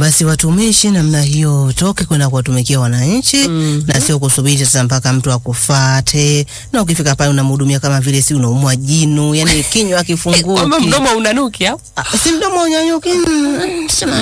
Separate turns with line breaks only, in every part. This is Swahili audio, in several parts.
basi watumishi namna hiyo toke kwenda kuwatumikia wananchi
Mhm.
na sio kusubiri sasa mpaka mtu akufate, na ukifika pale unamhudumia kama vile si unaumwa jino, yani kinywa
kwamba
akifunguki
mdomo unanuki au
Ah, si mdomo unyanyuki, mm, sema,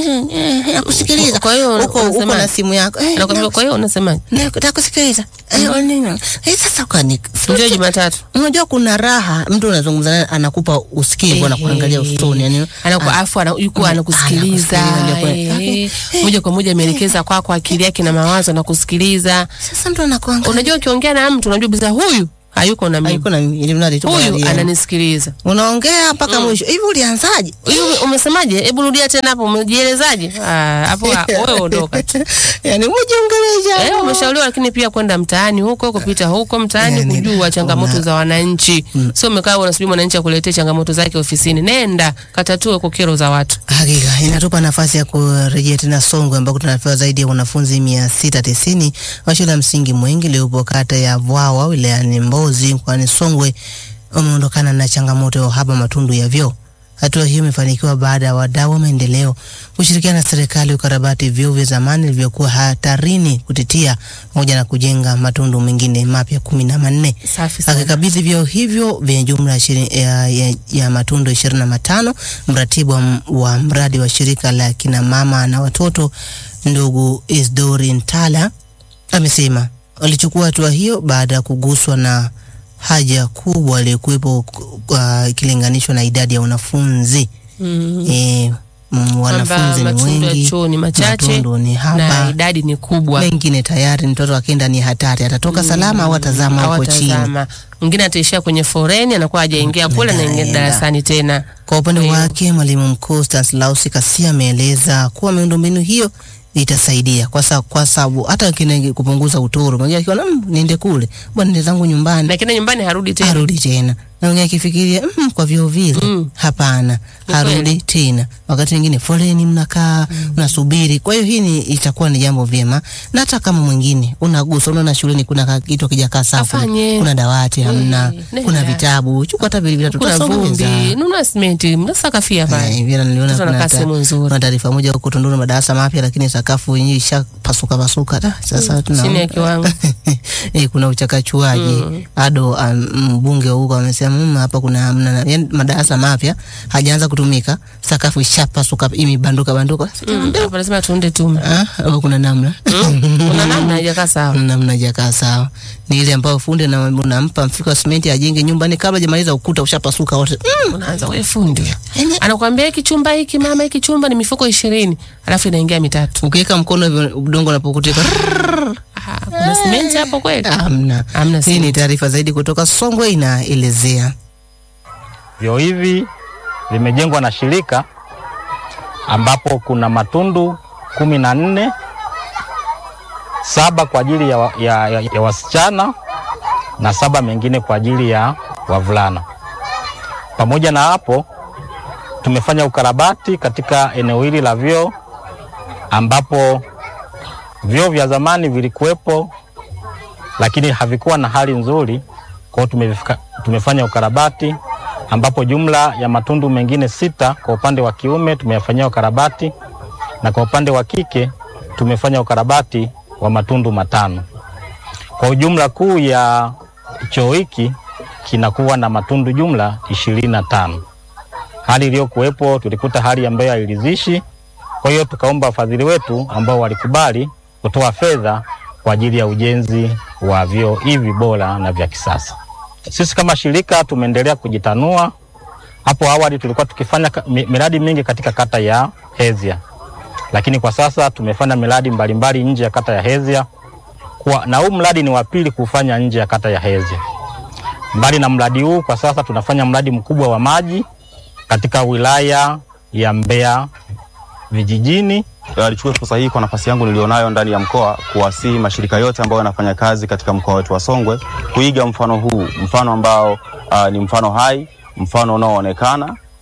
eh, nakusikiliza.
Kwa hiyo
uko uko
unasema-
na simu yako eh,
anakwambia kwa hiyo unasemaje
nataka kusikiliza eh, nini eh, sasa ukani
njoo Jumatatu
Unajua kuna raha mtu unazungumza naye anakupa usikivu, anakuangalia usoni, yani
anakuwa afu ana- yuko
ana-
anakusikiliza
anakusikiliza, ndio
eh, moja kwa moja ameelekeza kwako akili yake na mawazo anakusikiliza.
sasa mtu anakuangalia
Unajua ukiongea na mtu unajua bisa huyu hayuko na mimi,
hayuko na ili mradi tu
huyu
bali,
ananisikiliza.
unaongea mpaka mwisho. Hivi ulianzaje?
Huyu umesemaje? Hebu rudia tena hapo, umejielezaje? Ah, hapo ah, wewe ondoka tu.
yani umejiongelesha
Eh, umeshauriwa lakini pia kwenda mtaani huko kupita huko mtaani
Yani,
kujua changamoto
una-
za wananchi. Sio umekaa unasubiri mwananchi akuletee changamoto zake ofisini. Nenda katatue kwa kero za watu.
Hakika inatupa nafasi ya kurejea tena Songwe ambako tunapewa zaidi ya wanafunzi mia sita tisini wa shule ya msingi Mwengi iliyopo kata ya Vwawa wilayani Mbozi mkoani Songwe wameondokana na changamoto ya uhaba matundu ya vyoo. Hatua hiyo imefanikiwa baada ya wadau wa maendeleo kushirikiana na serikali ukarabati vyoo vya zamani vilivyokuwa hatarini kutitia pamoja na kujenga matundu mengine mapya kumi na manne
Safi sana.
akikabidhi vyoo hivyo vyenye jumla ishiri- ya, ya, ya matundu ishirini na matano mratibu wa, m- wa mradi wa shirika la kina mama na watoto ndugu Isdori Ntala amesema walichukua hatua hiyo baada ya kuguswa na haja kubwa iliyokuwepo ku- kwa- ikilinganishwa na idadi ya wanafunzi
Mm.
e,
Kwamba
wanafunzi ni
matundu ya
wengi,
choo ni machache
matundu ni
na
haba,
idadi ni kubwa.
mengine tayari mtoto akienda ni hatari, atatoka salama au atazama huko chini.
Hawatazama. Mwingine ataishia kwenye foreni, anakuwa hajaingia kule, anaingia
Anaenda.
darasani tena.
Kwa upande
Kwa hiyo-
wake mwalimu mkuu Stanislaus Kasia ameeleza kuwa miundombinu hiyo itasaidia kwa sababu kwa sababu hata kile kupunguza utoro, mwingine akiona mm, niende kule bwana, niende zangu nyumbani,
Lakini nyumbani harudi tena.
arudi tena, na mwingine akifikiria mm, kwa vyoo vile
Mm.
hapana,
Ni
arudi
kweli.
tena. Wakati mwingine foleni mnakaa mnasubiri. Kwa hiyo hii ni itakuwa ni jambo vyema, na hata kama mwingine unagusa, unaona shuleni kuna ka- kitu kijakaa sawa, kuna,
Afanye.
kuna dawati hamna,
nenda.
kuna vitabu, chukua hata vile vitatu,
Kuna
tutasomeza.
vumbi, nunua simenti, mnasakafia pale.
Eh, vile niliona
Mtoto
kuna
anakaa
ta-
sehemu nzuri.
kuna taarifa moja huko Tunduru madarasa mapya, lakini sakafu yenyewe ishapasuka pasuka. Da, sasa tuna
Chini ya kiwango.
eh, kuna uchakachuaji ado um, mbunge wa huko amesema mm, hapa kuna hamna yani madarasa mapya hajaanza kutumika, sakafu ishapasuka imebanduka banduka.
Mm, Hapa lazima tuunde tume.
Ah, au kuna namna
Mm, Kuna namna haijakaa sawa.
namna jakaa sawa, ni ile ambayo fundi na unampa mfuko wa simenti ajenge nyumbani, kabla hajamaliza ukuta ushapasuka wote. Mm,
Unaanza wewe fundi.
yani
Anakuambia hiki chumba hiki mama, hiki chumba ni mifuko ishirini alafu inaingia mitatu.
ukiweka mkono hivyo udongo unapokutika
Ah, Kuna simenti hapo kweli?
Hamna.
Hamna
Hii ni taarifa zaidi kutoka Songwe inaelezea.
Vyoo hivi vimejengwa na shirika ambapo kuna matundu kumi na nne, saba kwa ajili ya, wa- ya, ya, ya wasichana na saba mengine kwa ajili ya wavulana. Pamoja na hapo, tumefanya ukarabati katika eneo hili la vyoo ambapo vyoo vya zamani vilikuwepo lakini havikuwa na hali nzuri. Kwa hiyo tumevifika- tumefanya ukarabati ambapo jumla ya matundu mengine sita kwa upande wa kiume tumeyafanyia ukarabati na kwa upande wa kike tumefanya ukarabati wa matundu matano. Kwa ujumla kuu ya choo hiki kinakuwa na matundu jumla ishirini na tano. Hali iliyokuwepo tulikuta hali ambayo hairidhishi, kwa hiyo tukaomba wafadhili wetu ambao walikubali kutoa fedha kwa ajili ya ujenzi wa vyoo hivi bora na vya kisasa. Sisi kama shirika tumeendelea kujitanua. Hapo awali tulikuwa tukifanya ka- mi- miradi mingi katika kata ya Hezia, lakini kwa sasa tumefanya miradi mbalimbali nje ya kata ya Hezia kwa, na huu mradi ni wa pili kufanya nje ya kata ya Hezia. Mbali na mradi huu, kwa sasa tunafanya mradi mkubwa wa maji katika wilaya ya Mbeya vijijini
Uh, nichukue fursa hii kwa nafasi yangu nilionayo ndani ya mkoa kuwasihi mashirika yote ambayo yanafanya kazi katika mkoa wetu wa Songwe kuiga mfano huu, mfano ambao uh, ni mfano hai, mfano unaoonekana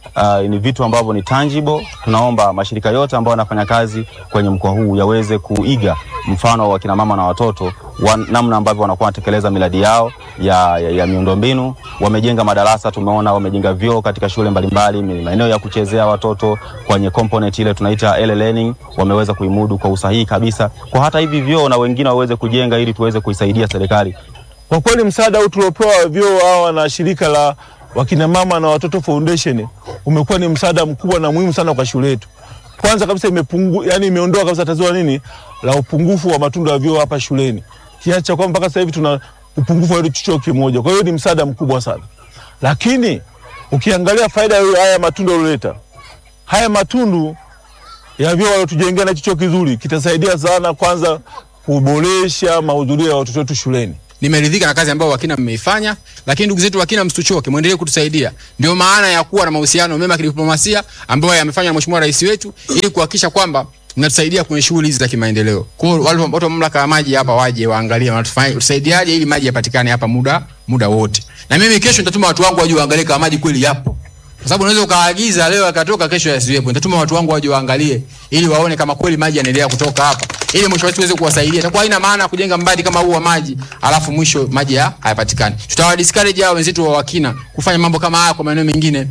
uh, ni vitu ambavyo ni tangible. Tunaomba mashirika yote ambayo yanafanya kazi kwenye mkoa huu yaweze kuiga mfano wa kina mama na watoto wa namna ambavyo wanakuwa wanatekeleza miradi yao ya, ya, ya miundombinu. Wamejenga madarasa, tumeona wamejenga vyoo katika shule mbalimbali, maeneo ya kuchezea watoto kwenye component ile tunaita early learning, wameweza kuimudu kwa usahihi kabisa, kwa hata hivi vyoo na wengine waweze kujenga ili tuweze kuisaidia serikali
Kwa kweli msaada huu tuliopewa vyoo hawa na shirika la wakina mama na watoto foundation umekuwa ni msaada mkubwa na muhimu sana kwa shule yetu. Kwanza kabisa imepungu, yani imeondoa kabisa tatizo la nini la upungufu wa matundu ya vyoo hapa shuleni, kiasi cha kwamba mpaka sasa hivi tuna upungufu wa choo kimoja. Kwa hiyo ni msaada mkubwa sana, lakini ukiangalia faida ya haya matundu yaliyoleta, haya matundu ya vyoo waliotujengea na hicho choo kizuri kitasaidia sana, kwanza kuboresha mahudhurio ya watoto wetu shuleni.
nimeridhika na kazi ambayo wakina mmeifanya, lakini ndugu zetu wakina, msichoke, muendelee kutusaidia. Ndio maana ya kuwa na mahusiano mema kidiplomasia ambayo yamefanywa na Mheshimiwa Rais wetu ili kuhakikisha kwamba mnatusaidia kwenye shughuli hizi za kimaendeleo. Kwa hiyo wale watu wa mamlaka ya maji hapa waje waangalie wanatufanya tusaidiaje ili maji yapatikane hapa muda muda wote. Na mimi kesho nitatuma watu wangu waje waangalie kama maji kweli yapo. Kwa sababu unaweza ukaagiza leo yakatoka kesho yasiwepo. Nitatuma watu wangu waje waangalie ili waone kama kweli maji yanaendelea kutoka hapa. Ili mwisho wetu tuweze kuwasaidia. Itakuwa haina maana kujenga mradi kama huu wa maji alafu mwisho maji ya hayapatikani. Tutawa discourage hao wenzetu wa wakina kufanya mambo kama haya kwa maeneo mengine.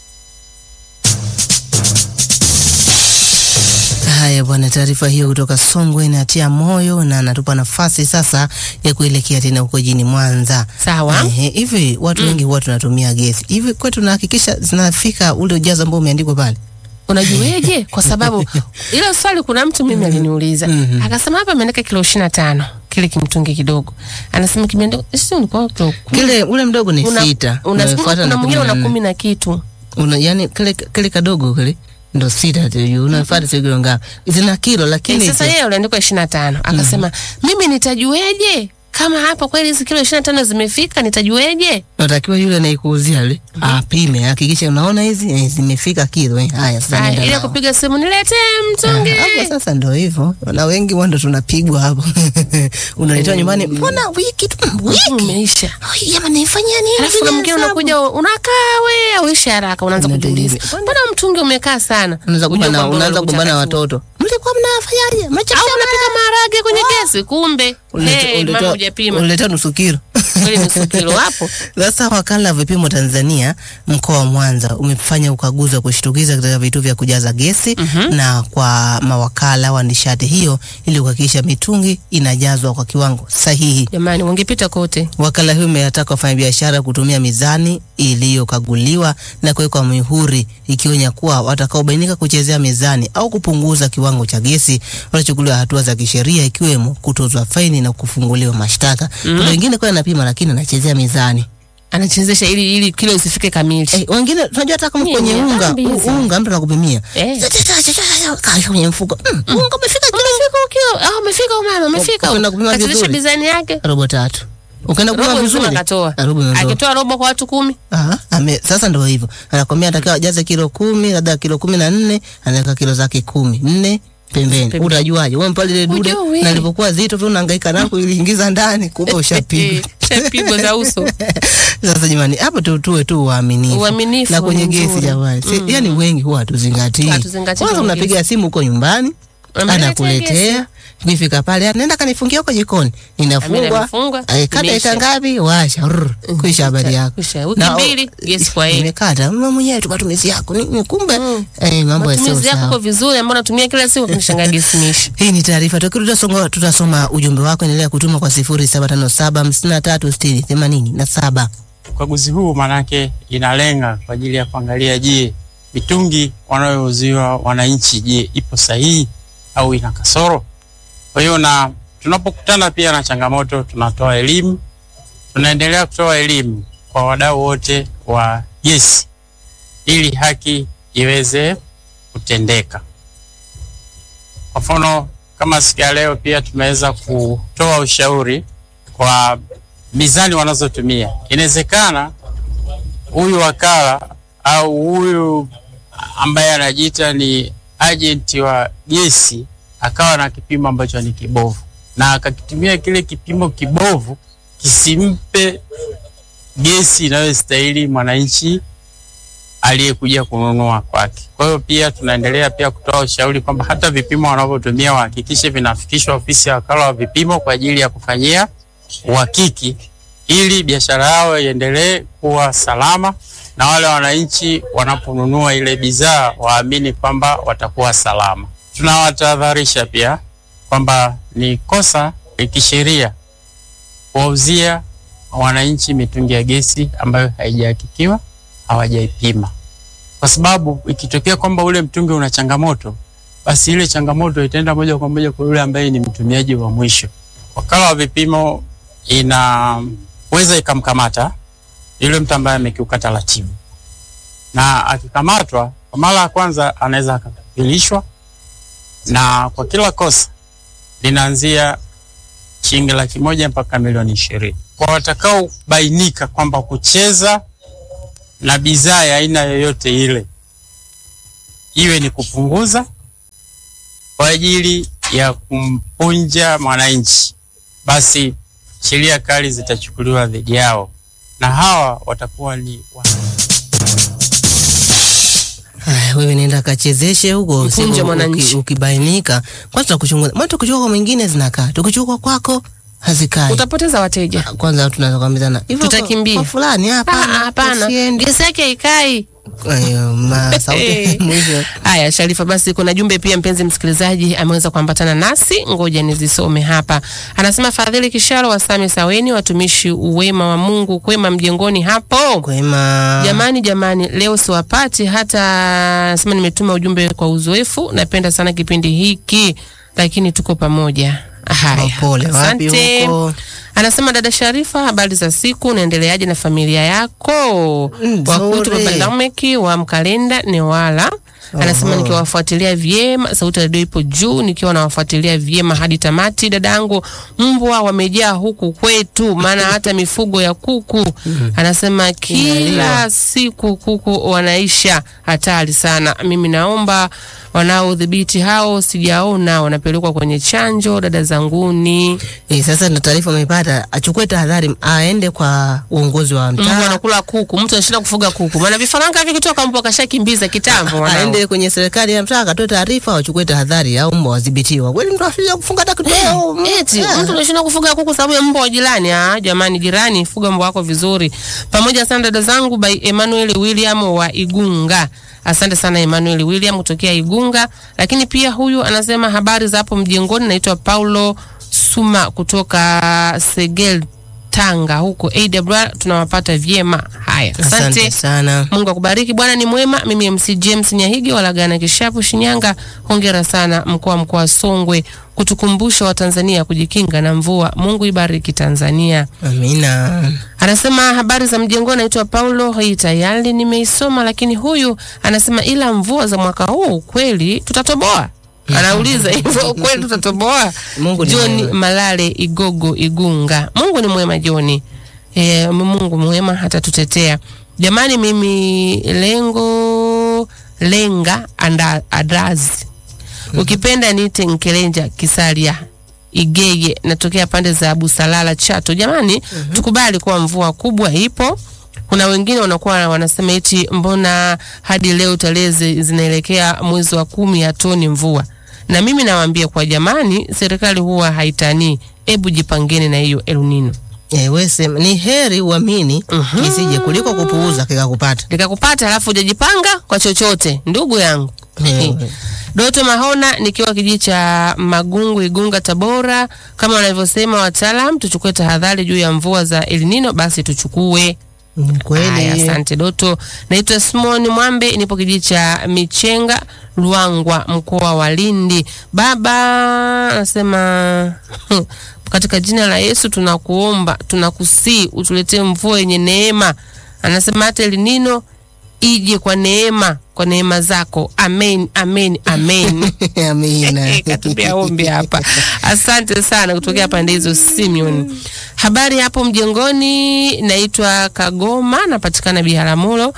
Haya bwana, taarifa hiyo kutoka Songwe inatia moyo na anatupa nafasi sasa ya kuelekea tena huko jini Mwanza.
Sawa.
Ehe, hivi watu wengi huwa tunatumia gesi hivi, kwetu tunahakikisha zinafika ule ujazo ambao umeandikwa pale.
Unajueje? Kwa sababu ile swali kuna mtu mimi aliniuliza akasema, hapa ameandika kilo ishirini na tano kile kimtungi kidogo, anasema kimeandikwa sio, ulikuwa kilo kumi.
Kile ule mdogo ni
Una-
sita,
una-
unafuata
kuna
na
mwingine
kumi na
una
nne.
kumi na kitu
Una, yani kile kile kadogo kile ndo sita tu juu unafuata sio kilo ngapi, zina kilo lakini
Eh, sasa yeye uliandikwa ishirini na tano akasema mimi nitajueje kama hapa kweli hizi kilo ishirini na tano zimefika nitajueje?
natakiwa yule anayekuuzia yule apime, hakikisha unaona hizi eh, zimefika kilo eh. Haya sasa
Haya,
nenda
ile
nao.
kupiga simu niletee mtungi.
hapo sasa ndo hivyo, na wengi wando tunapigwa hapo unaletewa nyumbani, mbona wiki tu wiki
Umeisha.
Ai, jamani, nifanyia nini?
Alafu kuna mwingine
Hesabu.
unakuja unakaa we auishi haraka, unaanza
Unaenda
kujiuliza
hivi.
mbona mtungi umekaa sana?
Unaanza
Ujue
kugombana-
kwamba
unaanza kugombana na
unachakachua.
watoto, mlikuwa mnafanyaje?
au
Mnachakachua
unapika maharage kwenye gesi, kumbe
Ulete-
hey, mama
uletewa-
hujapima
uletewa nusu kilo
kweli nusu kilo hapo.
Sasa wakala wa vipimo Tanzania mkoa wa Mwanza umefanya ukaguzi wa kushtukiza katika vituo vya kujaza gesi na kwa mawakala wa nishati hiyo ili kuhakikisha mitungi inajazwa kwa kiwango sahihi.
Jamani, wangepita kote.
Wakala huyo umewataka wafanyabiashara kutumia mizani iliyokaguliwa na kuwekwa mihuri ikionya kuwa watakaobainika kuchezea mizani au kupunguza kiwango cha gesi watachukuliwa hatua za kisheria ikiwemo kutozwa faini na kufunguliwa mashtaka. Kuna wengine kwa anapima lakini anachezea mizani.
Anachezesha ili ili kilo isifike kamili.
Eh, wengine tunajua hata kama
Nyinyi,
kwenye unga
dhambi hizi.
u- unga mtu anakupimia
Eh.
Kaweka kwenye mfuko Mm, unga umefika kilo
Umefika kilo. Ah, umefika umama, umefika.
Ukaenda kupima
Kachezesha
vizuri.
design yake.
robo tatu ukaenda kupima
Robo nzima
vizuri
akatoa.
Ah, robo imeondoka.
Akitoa robo kwa watu kumi.
Aha, ame, sasa ndo hivyo anakwambia atakiwa ajaze kilo kumi labda kilo kumi na nne anaweka kilo zake kumi nne pembeni
Pembeni.
utajuaje wewe mpale ile dude
Hujui.
na lilipokuwa zito tu unahangaika nako iliingiza ndani kumbe ushapigwa
Eh, Shapigwa za uso.
sasa jamani hapo tu tuwe tu waaminifu
Uaminifu
na kwenye
ni
gesi
nzuri.
jamani si, yani wengi huwa hatuzingatii
Hatuzingatii
kwanza
kwenye
unapiga simu huko nyumbani
Ameniletea
anakuletea ukifika pale nenda kanifungia huko jikoni inafungwa
imefungwa,
eh, kata
imeisha.
ita ngapi washa rrr, kuisha habari yako
Kuisha. Wiki
Na-
mbili, gesi kwa yeye.
imekata mama mwenyewe tu matumizi yako nini kumbe eh, mambo yasio
Matumizi yako
sawa
kwa vizuri ambao natumia kila siku kunishangaa gesi imeisha.
hii ni taarifa tukirudi tutasonga tutasoma ujumbe wako endelea kutuma kwa 0757536087
Ukaguzi huu maanake inalenga kwa ajili ya kuangalia, je, mitungi wanayouziwa wananchi, je, ipo sahihi au ina kasoro? Kwa hiyo na tunapokutana pia na changamoto, tunatoa elimu, tunaendelea kutoa elimu kwa wadau wote wa gesi ili haki iweze kutendeka. Kwa mfano kama siku ya leo pia tumeweza kutoa ushauri kwa mizani wanazotumia. Inawezekana huyu wakala au huyu ambaye anajiita ni ajenti wa gesi akawa na kipimo ambacho ni kibovu, na akakitumia kile kipimo kibovu kisimpe gesi inayostahili mwananchi aliyekuja kununua kwake. Kwa hiyo pia tunaendelea pia kutoa ushauri kwamba hata vipimo wanavyotumia wahakikishe vinafikishwa ofisi ya wakala wa vipimo kwa ajili ya kufanyia uhakiki ili biashara yao iendelee kuwa salama na wale wananchi wanaponunua ile bidhaa waamini kwamba watakuwa salama. Tunawatahadharisha pia kwamba ni kosa la kisheria kuwauzia wananchi mitungi ya gesi ambayo haijahakikiwa, hawajaipima, kwa sababu ikitokea kwamba ule mtungi una changamoto, basi ile changamoto itaenda moja kwa moja kwa yule ambaye ni mtumiaji wa mwisho. Wakala wa vipimo inaweza ikamkamata yule mtu ambaye amekiuka taratibu, na akikamatwa kwa mara ya kwanza anaweza akakapilishwa, na kwa kila kosa linaanzia shilingi laki moja mpaka milioni ishirini. Kwa watakaobainika kwamba kucheza na bidhaa ya aina yoyote ile, iwe ni kupunguza kwa ajili ya kumpunja mwananchi, basi sheria kali zitachukuliwa dhidi yao na hawa watakuwa ni wa
Haya, wewe nenda kachezeshe huko
Mpunje
siku
mwananchi.
uki- ukibainika kwanza tutakuchunguza maana tukichukua kwa mwingine zinakaa tukichukua kwako hazikai
utapoteza wateja.
kwanza tunaweza kuambizana hivyo kwa-
Tutakimbia.
kwa fulani
Ah,
hapana
Hapana,
usiende.
gesi yake haikai.
Ayo, ma sauti mwisho
Haya, Sharifa, basi kuna jumbe pia, mpenzi msikilizaji ameweza kuambatana nasi, ngoja nizisome hapa. Anasema Fadhili Kisharo wa Same Saweni, watumishi uwema wa Mungu kwema mjengoni hapo.
kwema
Jamani, jamani, leo siwapati hata sema, nimetuma ujumbe kwa uzoefu. Napenda sana kipindi hiki, lakini tuko pamoja. Haya,
pole wapi
asante.
huko
Anasema dada Sharifa, habari za siku, unaendeleaje na familia yako?
Nzuri.
Wakutu baba Lameki wa Mkalenda Newala anasema
Oho.
nikiwafuatilia vyema, sauti ya redio ipo juu, nikiwa nawafuatilia vyema hadi tamati. Dadangu, mbwa wamejaa huku kwetu, maana hata mifugo ya kuku anasema kila
Inaliwa.
siku kuku wanaisha, hatari sana. Mimi naomba wanaodhibiti hao, sijaona wanapelekwa kwenye chanjo. Dada zanguni
Eh, sasa ndo taarifa amepata achukue tahadhari aende kwa uongozi wa
mbwa
mtaa
anakula kuku, mtu anashinda kufuga kuku, maana vifaranga vikitoka mbwa kashakimbiza kitambo. wanao.
aende kwenye serikali ya mtaa akatoe taarifa wachukue tahadhari au mbwa wadhibitiwa kweli mtu asija kufunga hata kidogo
Eti
Eh.
mtu anashinda kufuga kuku sababu ya mbwa wa jirani. Ah, jamani, jirani, fuga mbwa wako vizuri. Pamoja sana dada zangu by Emmanuel William wa Igunga. Asante sana Emmanuel William kutokea Igunga. Lakini pia huyu anasema habari za hapo mjengoni, naitwa Paulo Suma kutoka Segel Tanga huko AWR tunawapata vyema. Haya,
asante
asante.
sana
Mungu akubariki. Bwana ni mwema. Mimi MC James Nyahigi walagana Kishapu, Shinyanga. Hongera sana mkoa mkoa wa Songwe kutukumbusha Watanzania kujikinga na mvua. Mungu ibariki Tanzania.
amina
Anasema habari za mjengoni, naitwa Paulo. Hii tayari nimeisoma, lakini huyu anasema ila mvua za mwaka huu kweli tutatoboa. Anauliza hivyo kweli tutatoboa?
Mungu ni
John
mwema.
Malale Igogo Igunga. Mungu ni mwema Joni. E, Mungu mwema hata tutetea. Jamani, mimi lengo lenga anda, adrazi ukipenda niite Nkelenja Kisalia Igege, natokea pande za Busalala Chato. Jamani, tukubali kuwa mvua kubwa ipo. Kuna wengine wanakuwa wanasema eti mbona hadi leo tarehe zi- zinaelekea mwezi wa kumi hatoni mvua, na mimi nawaambia kwa jamani, serikali huwa haitanii. Ebu jipangeni na hiyo El Nino
eh, we sema ni heri uamini kisije kuliko kupuuza kikakupata
likakupata alafu hujajipanga kwa chochote, ndugu yangu.
Ewe.
Doto Mahona nikiwa kijiji cha Magungu Igunga Tabora, kama wanavyosema wataalam, tuchukue tahadhari juu ya mvua za El Nino, basi tuchukue.
Ni
Haya,
kweli
asante Doto. Naitwa Simon Mwambe, nipo kijiji cha Michenga Luangwa, mkoa wa Lindi. Baba anasema katika jina la Yesu tunakuomba, tunakusii utuletee mvua yenye neema. Anasema hata El Nino ije kwa neema, kwa neema zako. Amen, amen, amen.
amina
katupia ombi hapa. Asante sana kutokea pande hizo Simeon. Habari hapo mjengoni, naitwa Kagoma, napatikana Biharamulo.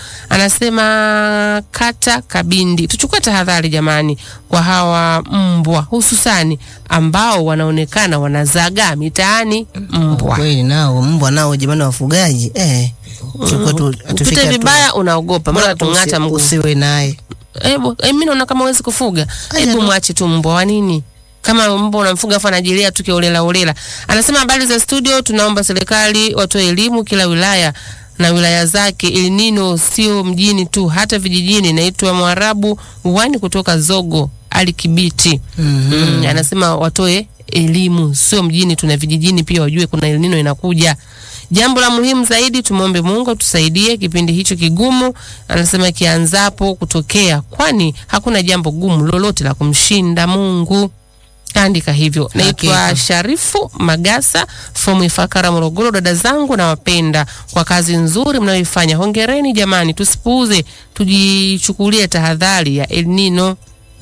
Anasema kata Kabindi, tuchukue tahadhari jamani kwa hawa mbwa, hususani ambao wanaonekana wanazagaa mitaani mbwa.
kweli nao mbwa nao jamani wafugaji eh Chukua tu-
Mm.
tufike
Upite
hatua.
vibaya unaogopa, mbona
Bora tu usi-
tung'ata mguu.
usiwe naye
Hebu eh, mimi naona kama huwezi kufuga,
Aya,
hebu
no.
mwache tu mbwa wa nini? Kama mbwa unamfuga afu anajilia tu kiolela olela. Anasema habari za studio, tunaomba serikali watoe elimu kila wilaya na wilaya zake. El Nino sio mjini tu, hata vijijini. Naitwa Mwarabu wani kutoka Zogo Ali Kibiti. Mm, anasema watoe elimu sio mjini, tuna vijijini pia, wajue kuna El Nino inakuja. Jambo la muhimu zaidi, tumwombe Mungu atusaidie kipindi hicho kigumu, anasema kianzapo kutokea, kwani hakuna jambo gumu lolote la kumshinda Mungu. Kaandika hivyo. Naitwa
Hakika.
Sharifu Magasa from Ifakara, Morogoro. Dada zangu nawapenda kwa kazi nzuri mnayoifanya, hongereni jamani, tusipuuze, tujichukulie tahadhari ya El Nino.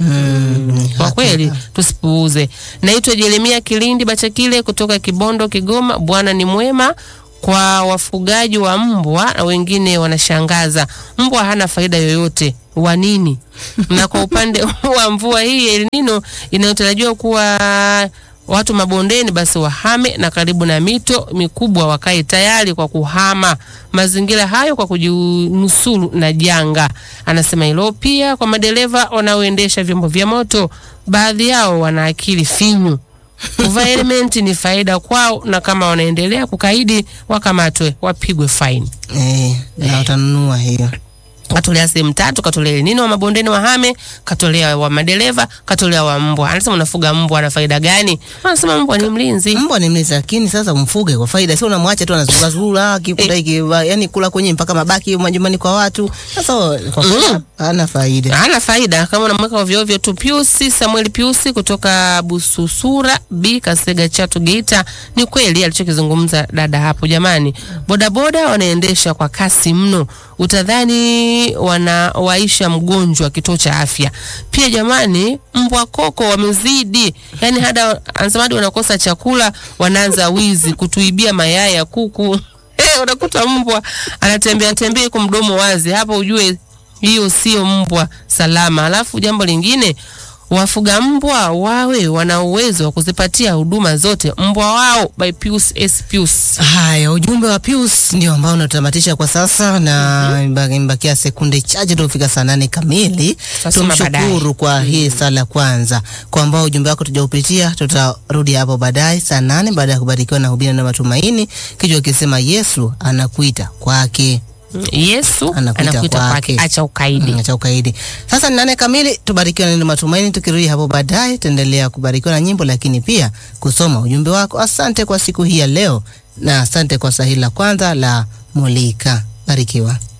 Mm,
Kwa
hakika.
kweli tusipuuze. Naitwa Jeremia Kilindi Bachakile kutoka Kibondo, Kigoma. Bwana ni mwema kwa wafugaji wa mbwa na wengine wanashangaza. Mbwa hana faida yoyote wa nini? na kwa upande wa mvua hii El Nino inayotarajiwa kuwa watu mabondeni basi wahame na karibu na mito mikubwa wakae tayari kwa kuhama mazingira hayo kwa kujinusuru na janga. Anasema hilo pia kwa madereva wanaoendesha vyombo vya moto, baadhi yao wana akili finyu. Kuvaa helmeti ni faida kwao, na kama wanaendelea kukaidi wakamatwe, wapigwe faini.
Eh, na utanunua hiyo
Katolea sehemu tatu, katolea El Nino wa mabondeni wahame, katolea wa madereva, katolea wa mbwa. Anasema unafuga mbwa ana faida gani? Anasema mbwa ni mlinzi.
mbwa ni mlinzi, lakini sasa umfuge kwa faida, sio unamwacha tu anazurura akikuta iki yani kula kwenye mpaka mabaki majumbani kwa watu. Sasa kwa faida hana faida.
hana faida kama unamweka ovyo ovyo tu. Piusi Samuel Piusi kutoka Bususura B Kasega Chato Geita, ni kweli alichokizungumza dada hapo. Jamani, bodaboda wanaendesha kwa kasi mno, utadhani wanawaisha mgonjwa kituo cha afya. Pia jamani, mbwa koko wamezidi, yani hada anasema hadi wanakosa chakula, wanaanza wizi, kutuibia mayai ya kuku. Eh, unakuta mbwa anatembea tembea kwa mdomo wazi, hapo ujue hiyo sio mbwa salama. Alafu jambo lingine, wafuga mbwa wawe wana uwezo wa kuzipatia huduma zote mbwa wao. By Pius S Pius.
Haya, ujumbe wa Pius ndio ambao unatamatisha kwa sasa, na imba- imebakia sekunde chache tu kufika saa nane kamili.
Tutasoma baadaye.
Tumshukuru kwa hii sala kwanza, kwa ambao ujumbe wako tujaupitia, tutarudi hapo baadaye saa nane baada ya kubarikiwa na hubiri na matumaini, kichwa kisema Yesu anakuita kwake.
Yesu
Anakuita
anakuita kwake,
kwake.
acha ukaidi.
Mm, cha ukaidi. Sasa ni nane kamili, tubarikiwe na neno matumaini. Tukirudi hapo baadaye, tuendelea kubarikiwa na nyimbo, lakini pia kusoma ujumbe wako. Asante kwa siku hii ya leo, na asante kwa sahili la kwanza la Mulika. Barikiwa.